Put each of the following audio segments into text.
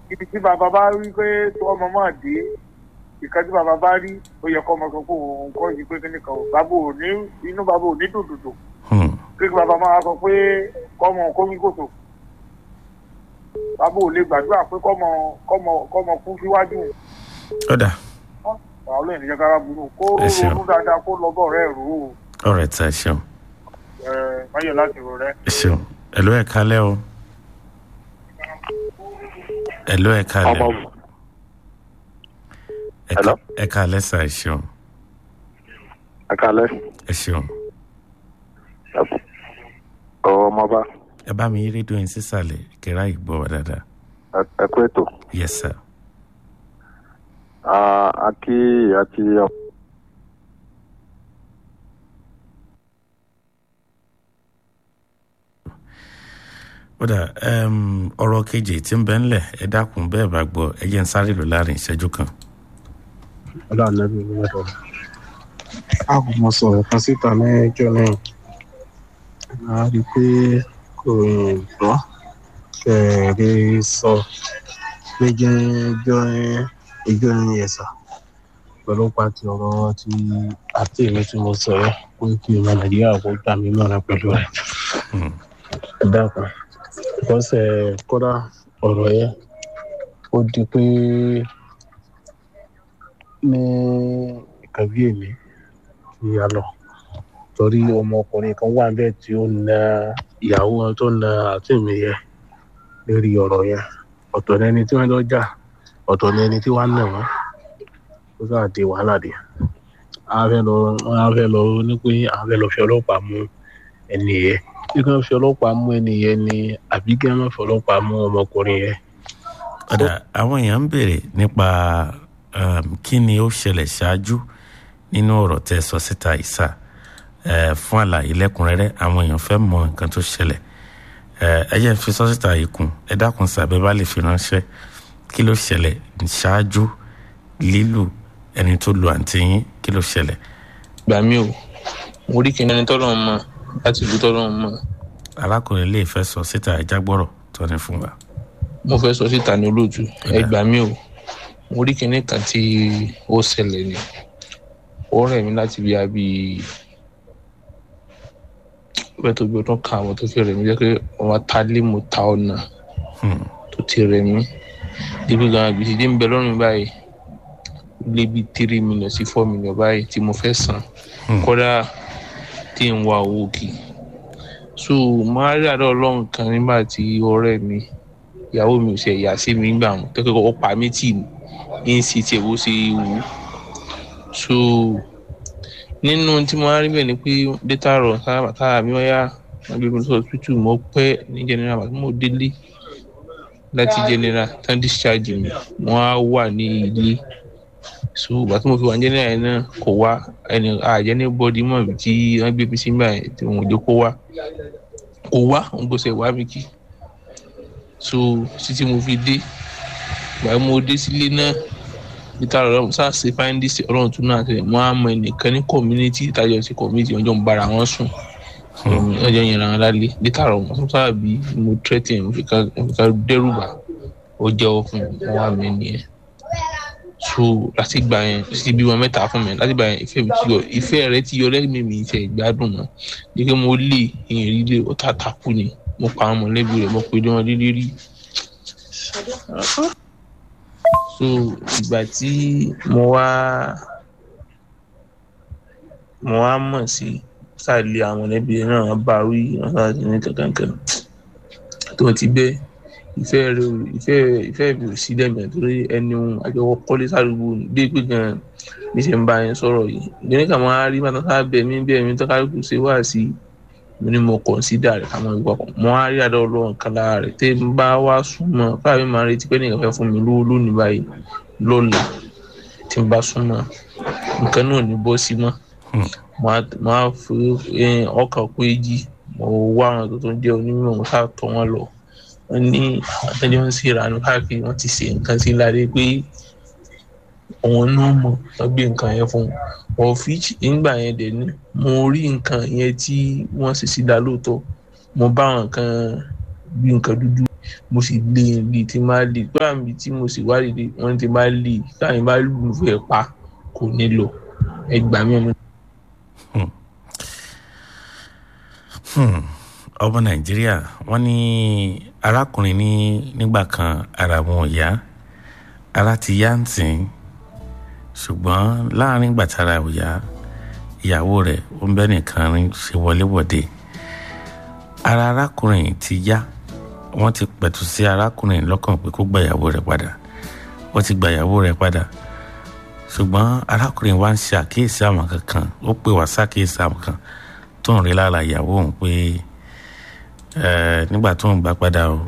ibi tí bàbá bá rí pé tó ọmọ máa dé ìkan tí bàbá bá rí ó yẹ kọ́ ọmọ sọ pé òun kọ́ yìí pé kíní kan ò bàbá ò ní inú bàbá ò ní dòdòdò Hmm. kí bàbá máa sọ pé kọ́mọ kómi kòtò bàbá ò lè gbàdúrà pé kọ́mọ kọ́mọ kọ́mọ kú síwájú ó dà àwọn olóyìn níjẹ́ kára burú kó Ẹ ṣeun. ronú dáadáa kó lọ bọ̀ rẹ̀ rò ó ọ̀rẹ́ tí ẹ ṣeun ẹ̀ máyọ̀ láti rò rẹ̀. ẹ ṣeun ẹ̀ló ẹ̀ kalẹ́ o ẹ̀ló ẹ̀ kalẹ́ o Ẹ ká- Hello? ẹ kalẹ́ sà ẹ ṣeun ẹ kalẹ ẹ ṣeun ọmọba ẹ bá mi yí rédíò yín sísàlẹ̀ kẹ́rà ìgbọ́ wa dáadáa ẹ kú ètò yes sir àti àti ó dà um, ọ̀rọ̀ kejì tí ń bẹ ńlẹ̀ ẹ dákun bẹ́ẹ̀ bá gbọ́ ẹ jẹ́ ń sáré lò láàrin ìṣẹ́jú kan ọlọ́run náà bí wọ́n dọ̀. a kò mọ sọ̀rọ̀ kan síta mẹ́jọ náà a rí i pé kò gbọ́ kẹ̀rẹ́ sọ méjì ẹjọ́ ẹjọ́ ẹ̀sà pẹ̀lú pàtì ọ̀rọ̀ tí àti èmi tí mo sọ yẹn pé kí ọmọ nàìjíríà kó gbà mí mọ̀ràn pẹ̀lú rẹ̀. Hmm. ẹ dákun bọ́sẹ̀ kódà ọ̀rọ̀ yẹn ó di pé ní ìkàwé mi ti yà lọ torí ọmọkùnrin kan wà bẹ́ẹ̀ tí ó na ìyàwó wọn tó na àti mi yẹ lórí ọ̀rọ̀ yẹn ọ̀tọ̀ ní ẹni tí wọ́n lọ jà ọ̀tọ̀ ní ẹni tí wọ́n nà wọ́n ó sáà di wàhálà dé a fẹ́ lọ a fẹ́ lọ ní pé a fẹ́ lọ fi ọlọ́pàá mú ẹni yẹn bí wọ́n fi ọlọ́pàá mú ẹni yẹn ni àbí kí wọ́n fi ọlọ́pàá mú ọmọkùnrin yẹn. ó dà àwọn èèyàn ń béèrè nípa um, kí ni ó ṣẹlẹ̀ ṣáájú nínú ọ̀rọ̀ tẹ́ sọ síta ìsà uh, fún àlàyé lẹ́kùnrẹ́rẹ́ àwọn èèyàn fẹ́ mọ nǹkan tó ṣẹlẹ̀ uh, ẹ jẹ́ n fi sọ síta yìí kún ẹ dákun sàbẹ́ bá lè fi ránṣẹ́ kí ló ṣẹlẹ̀ ṣáájú lílù ẹni tó lu àǹtí yín kí ló ṣẹlẹ̀ gbà mí o mo rí kíni ẹni tọ́lọ́ mọ̀ láti ìlú tọ́lọ́ mọ̀ arákùnrin lè fẹ́ sọ síta ẹja gbọ́rọ̀ tó ní fún wa. mo fẹ́ sọ síta ní olóòtú ẹ gbà mí o mo rí kíní kan tí ó ṣẹlẹ̀ ni ó rẹ̀ mí láti bí abí bẹ́ẹ̀ tó bí ọdún kan àwọn tó fi rẹ̀ mí jẹ́ pé wọ́n ta lé mo ta ọ̀nà Hmm. tó ti rẹ̀ mí ibi gan gbèsè dé ń bẹ lọ́rùn mi báyìí lé bí three million sí four million báyìí tí mo fẹ́ san Hmm. kódà tí ń wá owó kì í so máa rí àdó ọlọ́run kan nígbà tí ọ̀rẹ́ mi ìyàwó mi ò ṣe ẹ̀yà sí mi gbà wọn kẹ́kọ̀ọ́ ó pa mí tì ní ń ṣe tiẹ̀ bó ṣe wù ú so nínú tí mo máa rí bẹ́ẹ̀ ni pé data rọ̀ sábà tára mi wáyà wọn gbé mi lọ hospital mo pẹ́ ní general àti mo délé láti general tán discharge mi wọ́n á wà ní ilé so ìgbà tí mo fi wà ní general yẹn náà kò wá ẹni àjẹ́ ní bọ́dí mọ̀ bí tí wọ́n gbé mi sí gbà yẹn tí wọ́n ò jẹ́ kó wá kò wá òun kò sẹ̀ wá mi kí so títí mo fi dé ìgbà tí mo dé sílé náà peter ọlọ́run sáà ṣe fáńdísì ọlọ́run tún náà tẹ̀lé wọ́n á mọ ẹnìkan ní community ìtajọ́ sí community ọjọ́ ń bára wọn sùn ọjọ́ yẹn ràn án lálẹ́ peter ọlọ́run tún sáà bí mo threaten mo fi ká mo fi ká dẹ́rù bà ó jẹ́wọ́ fún mi wọ́n wá mi nìyẹn so láti gbà yẹn títí bí wọn mẹ́ta fún mi láti gbà yẹn ìfẹ́ mi ti yọ ìfẹ́ rẹ ti yọ lẹ́mìí mi ìfẹ́ ìgbádùn mọ́ ní pé mo lé ìyẹn rí lé ó tà takú ni mo pa àwọn mọ̀lẹ́bí rẹ̀ mo pe dé wọn lílé rí so ìgbà tí mo wá mo wá mọ̀ sí sàlẹ̀ àwọn mọ̀lẹ́bí rẹ̀ náà wọ́n bá wí wọ́n sá sí ní kankan tó ti bẹ́ẹ̀ ìfẹ́ rẹ ò ìfẹ́ ìfẹ́ mi ò sí lẹ́mìí torí ẹni ohun àjọwọ́ kọ́lé sádùúgbò dé pé gan bí ṣe ń bá yẹn sọ̀rọ̀ yìí ìgbẹ́ni kà máa rí bàtà sáà bẹ̀ mí bẹ̀ mí tọ́kálùkù ṣe wá sí mo ní mo kọ̀nsídà rẹ̀ káwọn ìwà kan mo á rí àdó ọlọ́run kan lára rẹ̀ tẹ́ ń bá wá súnmọ́ fáwọn mi máa retí pé nìkan fẹ́ fún mi lówó lónìí báyìí lọ́la tí ń bá súnmọ́ nǹkan náà ní bọ́ sí mọ́ mo á fi ọkàn pé jí mo wá àwọn tó tó ń jẹ́ onímọ̀ mo sáà tọ́ wọn lọ wọ́n ní àtẹ́jọ́ ń ṣèrànú káàkiri wọ́n ti ṣe nǹkan sí láre pé òun náà mọ̀ wọ́n gbé nǹkan yẹn fún un ọ̀fíìs nígbà yẹn dẹ̀ ní mo rí nǹkan yẹn tí wọ́n sì sí dá lóòótọ́ mo bá àwọn nǹkan bí nǹkan dúdú mo sì lé e lé tí máa lé pé àmì tí mo sì wádìí dé wọ́n ti máa lé e káyìn bá lù ú fẹ́ pa kò ní lọ ẹ gbà mí ọmọ Hmm. ọmọ nàìjíríà wọ́n ní arákùnrin ní nígbà kan ara wọn ò yá ara ti yá ń tì í ṣùgbọ́n láàrin ìgbà tára ò yá ìyàwó rẹ̀ ó ń bẹ́ nìkan rí ṣe wọléwọ̀de ara arákùnrin yìí ti yá wọ́n ti pẹ̀tù sí arákùnrin lọ́kàn pé kó gba ìyàwó rẹ̀ padà wọ́n ti gba ìyàwó rẹ̀ padà ṣùgbọ́n arákùnrin wa ń ṣe àkíyèsí àwọn kankan ó pè wá ṣàkíyèsí àwọn kan tó ń rí lára ìyàwó òun pé ẹ nígbà tó ń gbà padà o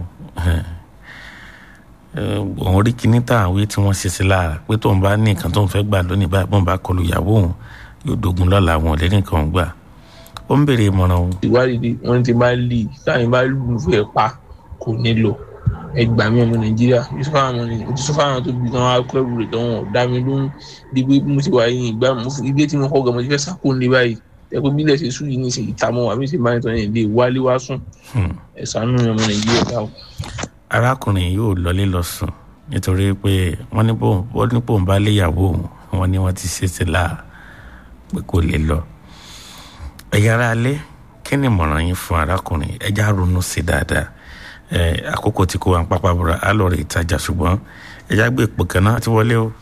òun rí kíní tá à ń wí tí wọ́n ṣe sí lára pé tóun bá ní nǹkan tóun fẹ́ gbà lónìí báyìí bóun bá kọlu ìyàwó òun yóò dogun lọ́la àwọn ọ̀lẹ́ nìkan òun gbà ó ń béèrè ìmọ̀ràn òun. ìwádìí dé wọ́n ti máa lé e káyìn bá lù ú fẹ́ pa kò ní lọ ẹ gbà mí ọmọ nàìjíríà yusuf àwọn yusuf àwọn tó bí wọn akọrù rẹ tó wọn dá mi lóhùn di pé mo ti wà yín ìgbà mo fi ilé tí mo kọ gan mo ti fẹ́ sáko ní báyìí ẹ pé bílẹ̀ ṣe sùn yìí ní ìsìn ìta mọ́ wa bí ṣe máa ń tọ́ ní ilé wálé wá sùn ẹ ṣàánú mi ọmọ nàìjíríà dáhùn. arákùnrin yóò lọlé lọ sùn nítorí pé wọ́n ní bóun wọ́n ní bóun bá léyàwó òun wọ́n ní wọ́n ti ṣe sí láà pé kò lè lọ. ẹ̀yà ara alẹ́ kí ni ìmọ̀ràn yín fún arákùnrin ẹja ronú sí dáadáa ẹ àkókò tí kò wá ń pápá bọ̀rọ̀ á lọ rè ìtajà ṣùgbọ́n ẹja gbé ipò kan náà ti wọlé o.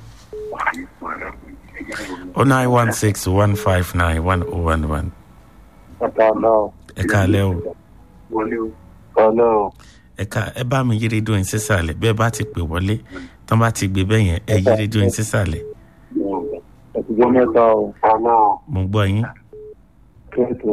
o nine one six one five nine one oh one one Ọ̀tá ọlọ́ọ̀. ẹ káalẹ́ o Ọlọ́ọ̀. ẹ ká ẹ bá mi yí rédíò yín sísàlẹ̀ bẹ́ẹ̀ bá ti pè wọlé tán bá ti gbé bẹ́ẹ̀ yẹn ẹ yí rédíò yín sísàlẹ̀ Ẹ̀tùjọ́ mẹ́ta o. Ọlọ́ọ̀. mo gbọ́ yín. Kéètò.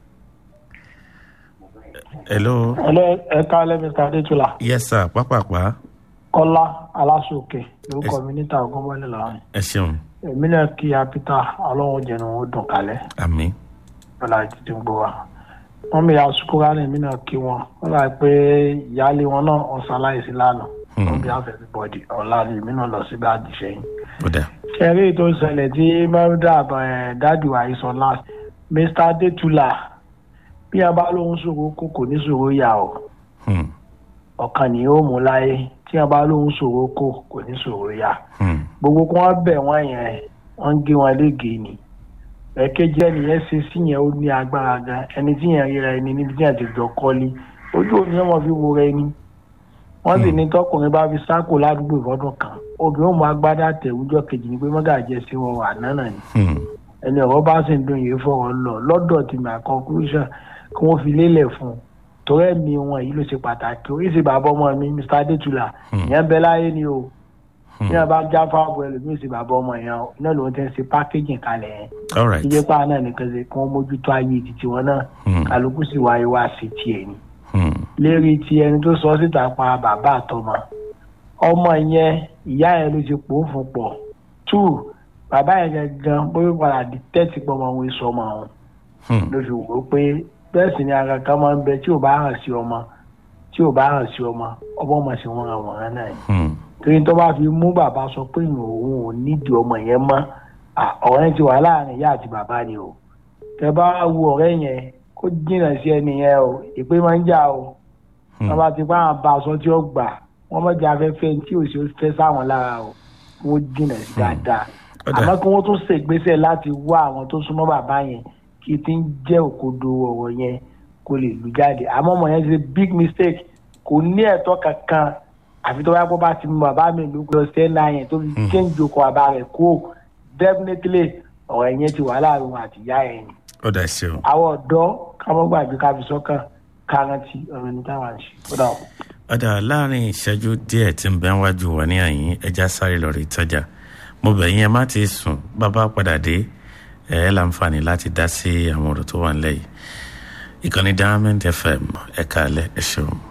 hello Hello, ẹ káalẹ́ Mr. Adétúlà. yes sir pápápá Kọ́lá Aláṣòkè lórúkọ mi níta Ògúnbọ́lé lọ́rùn. ẹ ṣeun Èmi náà kí a Peter Ọlọ́run jẹ̀nu ó dùn kalẹ̀ àmín lọ́la títí gbogbo wa. Wọ́n mi àsukúrá ní èmi náà kí wọn. Wọ́n rà pé ìyáálé wọn náà ọ̀sán aláìsí lánàá. Wọ́n bí àfẹ́ bọ́dì ọ̀la ni èmi náà lọ síbi àdìsẹ́yìn. ó dà Ṣẹ̀rí tó ṣẹlẹ̀ tí Mẹ́rúdà dájú àìsàn last. Mr. Adétúlà bí a bá lóhun ṣòro kó kò ní ṣòro yà ọ́. Hmm, ọ̀kan ni yóò mú láyé tí a bá lóhun ṣòro kó kò ní ṣòro yá hmm, gbogbo kí wọ́n bẹ̀ wọ́n yẹn wọ́n ń gé wọn léègé ni ẹ̀kejì ẹnìyẹn ṣe sí yẹn ó ní agbára gan ẹni tí yẹn ríra ẹni níbi tí yẹn ti jọ kọ́lé ojú òní wọn fi wo rẹ ni wọ́n sì ní tọkùnrin bá fi sáàkó ládùúgbò ìfọdún kan obìnrin ó mú agbádá tẹ̀wújọ́ kejì ni pé mọ́gàjẹ́ sí wọn wà nánà ni hmm, ẹni ọ̀rọ̀ bá sì ń dùn yìí fọ̀rọ̀ lọ lọ́dọ̀ tí my conclusion kí wọ́n fi lélẹ̀ fún un torí ẹ̀mí wọn yìí ló ṣe pàtàkì oríṣi bàbá ọmọ mi Mr Adétúlà ìyẹn bẹ láyé ni o ní àbá já fáwọn ẹlòmíì sí bàbá ọmọ yẹn o iná lòun ti ń ṣe packaging kalẹ̀ yẹn all right ìjẹ́ pa náà nìkan ṣe kí wọ́n mójútó ayé títí wọn náà Hmm. kálukú sì wáyé wá sí tiẹ̀ ni Hmm, lérí ti ẹni tó sọ síta pa bàbá àtọmọ ọmọ yẹn ìyá yẹn ló ti pò ó fún pọ̀ two bàbá yẹn gangan bóyá padà di tẹ́tí pọ̀ ọmọ òun èso ọmọ òun hmm, ló fi wò ó pé bẹ́ẹ̀ sì ni ara kan máa ń bẹ tí ò bá hàn sí ọmọ tí ò bá hàn sí ọmọ ọmọ ọmọ sì wọn àwòrán náà ni hmm, torí tó bá fi mú bàbá sọ pé ìyẹn òun ò nídìí ọmọ yẹn mọ́ à, ọ̀rẹ́ yẹn ti wà láàrin ìyá àti bàbá ni o tẹ bá wo ọ̀rẹ́ yẹn kó jìnnà sí ẹni yẹn o ìpè máa ń jà o hmm. wọ́n bá ti bá àwọn bá aṣọ tí ó gbà wọ́n mọ̀ jẹ́ afẹ́fẹ́ tí ò sí ó fẹ́ sáwọn lára o wọ́n jìnnà sí dáadáa Ó dà. àmọ́ kí wọ́n tún ṣègbésẹ̀ láti wá àwọn tó súnmọ́ bàbá yẹn kí ti ń jẹ́ òkodo ọ̀rọ̀ yẹn kó lè lù jáde àmọ́ ọmọ yẹn ti ṣe big mistake kò ní ẹ̀tọ́ kankan àfi tó bá kó bá ti mú bàbá mi ló lọ sí ẹ̀nà yẹn tó fi kéńjì okò bàbá rẹ̀ kó definitely ọ̀rọ̀ yẹn ti wà láàrin òun àti ìyá yẹn ni ó dà ṣeun àwọn ọ̀dọ́ káwọn gbàgbé ká fi sọ́kàn kárántì ọ̀rọ̀ ní táwọn àṣì ó dà wọ́n. ọ̀dà láàrin ìṣẹ́jú díẹ̀ tí ń bẹ wájú wà ní àyín ẹja sáré lọ rí ìtajà mo bẹ̀ yín ẹ má ti sùn bàbá padà dé ẹ ẹ́ láǹfààní láti dá sí àwọn ọ̀rọ̀ tó wà nílẹ̀ yìí ìkànnì diamond fm ẹ̀ka alẹ́ ẹ̀ ṣeun.